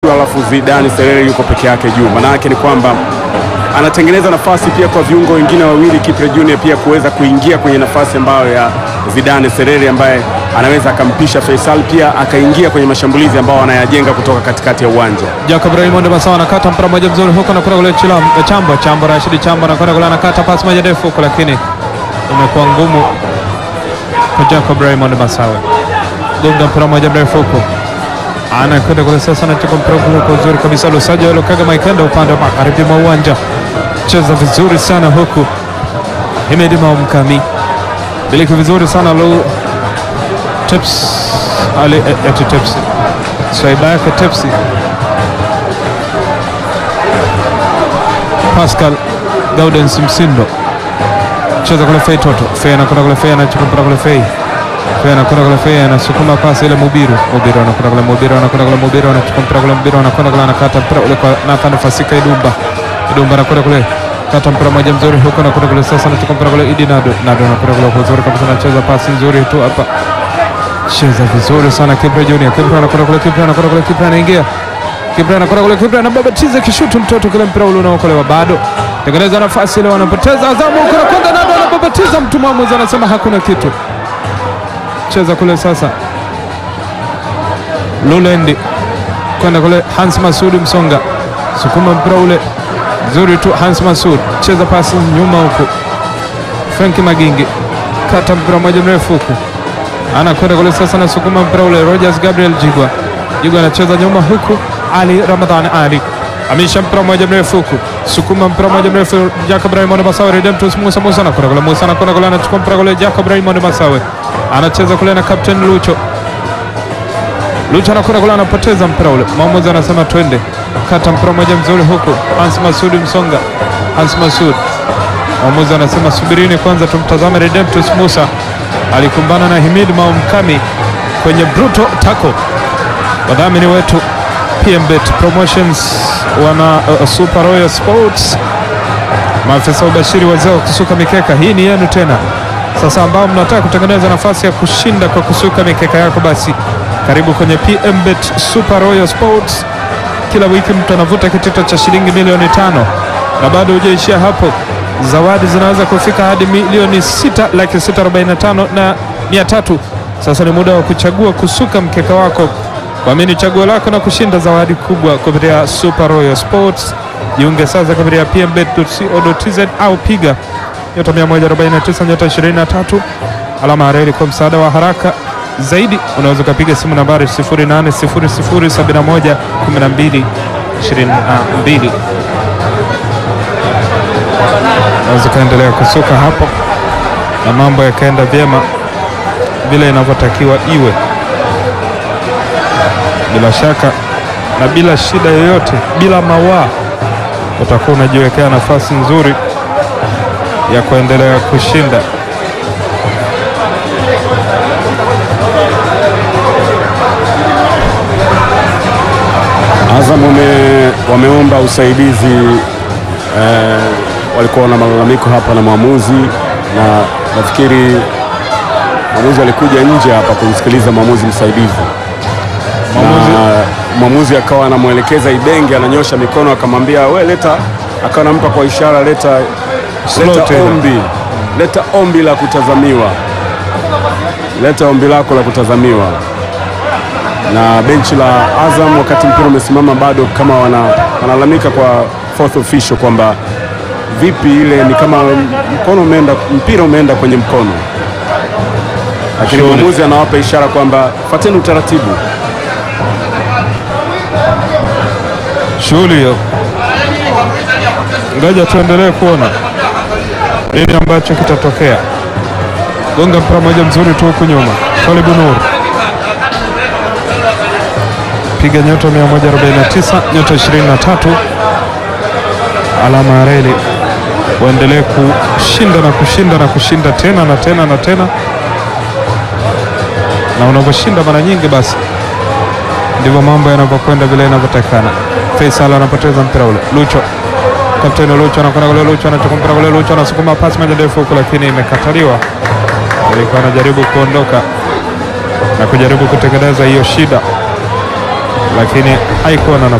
alafu Zidane Serere yuko peke yake juu. Maana yake ni kwamba anatengeneza nafasi pia kwa viungo wengine wawili Kipre Junior pia kuweza kuingia kwenye nafasi ambayo ya Zidane Serere ambaye anaweza akampisha Faisal pia akaingia kwenye mashambulizi ambao anayajenga kutoka katikati ya uwanja. Jacob Raymond Masawa anakata mpira mmoja mzuri huko na kuna kule Chilam Chambo Chambo Rashidi Chambo na kuna kule anakata pasi moja ndefu huko, lakini imekuwa ngumu kwa Jacob Raymond Masawa. Gonga mpira mmoja mrefu huko, anakwenda kule sasa, anachukua mpira kule kwa uzuri kabisa. Lusajo Lukaga Maikenda upande wa magharibi mwa uwanja, cheza vizuri sana huku. Himedi Maumkami biliki vizuri sana Lu Tips Ali eti Tips swaiba yake Tepsi Pascal Gaudens Msindo cheza kule Fei Toto Fei anakwenda kule Fei anachukua mpira kule Fei Fei anakwenda kule Fei anasukuma pasi ile Mubiru Mubiru anakwenda kule Mubiru anakwenda kule Mubiru anachukua mpira kule Mubiru anakwenda kule anakata mpira ule kwa Nathan Fasika Idumba Idumba anakwenda kule kata mpira moja mzuri huko anakwenda kule sasa anachukua mpira kule Idi Nado Nado anakwenda kule kwa uzuri kabisa anacheza pasi nzuri tu hapa cheza vizuri sana Kipre Junior. Kipre anakwenda kule, Kipre anakwenda kule, Kipre anaingia, Kipre anakwenda kule, Kipre anababatiza kishutu mtoto kile mpira ule unaokolewa, bado tengeneza nafasi ile, wanapoteza Azamu huko na kwenda Nado anababatiza mtu, mwamuzi anasema hakuna kitu. Cheza kule sasa, Lulendi kwenda kule, Hans Masudi Msonga sukuma mpira ule nzuri tu, Hans Masud cheza pasi nyuma huku, Franki Magingi kata mpira moja mrefu huku anakwenda kule sasa, anasukuma mpira ule. Rogers Gabriel Jigwa, Jigwa anacheza nyuma huku. Ali Ramadhan Ali amisha mpira mmoja mrefu huku, sukuma mpira mmoja mrefu. Jacob Raymond Masawe, Redemptus Musa Musa anakwenda kule, Musa anakwenda kule, anachukua mpira kule. Jacob Raymond Masawe anacheza kule na Captain Lucho, Lucho anakwenda kule, anapoteza mpira ule. Mwamuzi anasema twende, kata mpira mmoja mzuri huku. Hans Masudi Msonga, Hans Masud, mwamuzi anasema subirini kwanza, tumtazame Redemptus Musa alikumbana na Himid Maumkami kwenye brutal tackle. Wadhamini wetu PMBet Promotions wana uh, Super Royal Sports, maafisa ubashiri wazee wa kusuka mikeka, hii ni yenu tena sasa, ambao mnataka kutengeneza nafasi ya kushinda kwa kusuka mikeka yako, basi karibu kwenye PMBet Super Royal Sports. Kila wiki mtu anavuta kitita cha shilingi milioni tano na bado hujaishia hapo zawadi zinaweza kufika hadi milioni sita laki sita arobaini na tano na mia tatu. Sasa ni muda wa kuchagua kusuka mkeka wako, kuamini chaguo lako na kushinda zawadi kubwa kupitia Super Royal Sports. Jiunge sasa kupitia pmbet.co.tz au piga nyota 149 nyota 23 alama ya reli. Kwa msaada wa haraka zaidi unaweza ukapiga simu nambari 0800711222 naweza ukaendelea kusuka hapo na mambo yakaenda vyema vile inavyotakiwa iwe, bila shaka na bila shida yoyote, bila mawaa, utakuwa unajiwekea nafasi nzuri ya kuendelea kushinda. Azam wame, wameomba usaidizi eh, walikuwa na malalamiko hapa na mwamuzi, na nafikiri mwamuzi alikuja nje hapa kumsikiliza mwamuzi msaidizi, na mwamuzi akawa anamwelekeza Ibenge, ananyosha mikono, akamwambia we leta, akawa anampa kwa ishara, leta, Slow leta tena. ombi, leta ombi la kutazamiwa, leta ombi lako la kutazamiwa na benchi la Azam wakati mpira umesimama bado kama wana, wanalalamika kwa fourth official kwamba vipi ile ni kama mkono umeenda, mpira umeenda kwenye mkono, lakini Shughuli. mwamuzi anawapa ishara kwamba fuateni utaratibu. shughuli hiyo. Ngoja tuendelee kuona nini ambacho kitatokea. Gonga mpira moja mzuri tu huku nyuma, Twalibu Nur piga nyota 149 nyota 23 alama ya reli, waendelee kushinda na kushinda na kushinda tena na tena na tena, na unavyoshinda mara nyingi basi ndivyo mambo yanavyokwenda vile inavyotakana. Faisal anapoteza mpira ule, Lucho kapteni Lucho anakwenda kule, Lucho anachukua mpira kule, Lucho anasukuma pasi moja ndefu huku, lakini imekataliwa. Alikuwa anajaribu kuondoka na kujaribu kutengeneza hiyo shida. lakini haikuwa na nafasi.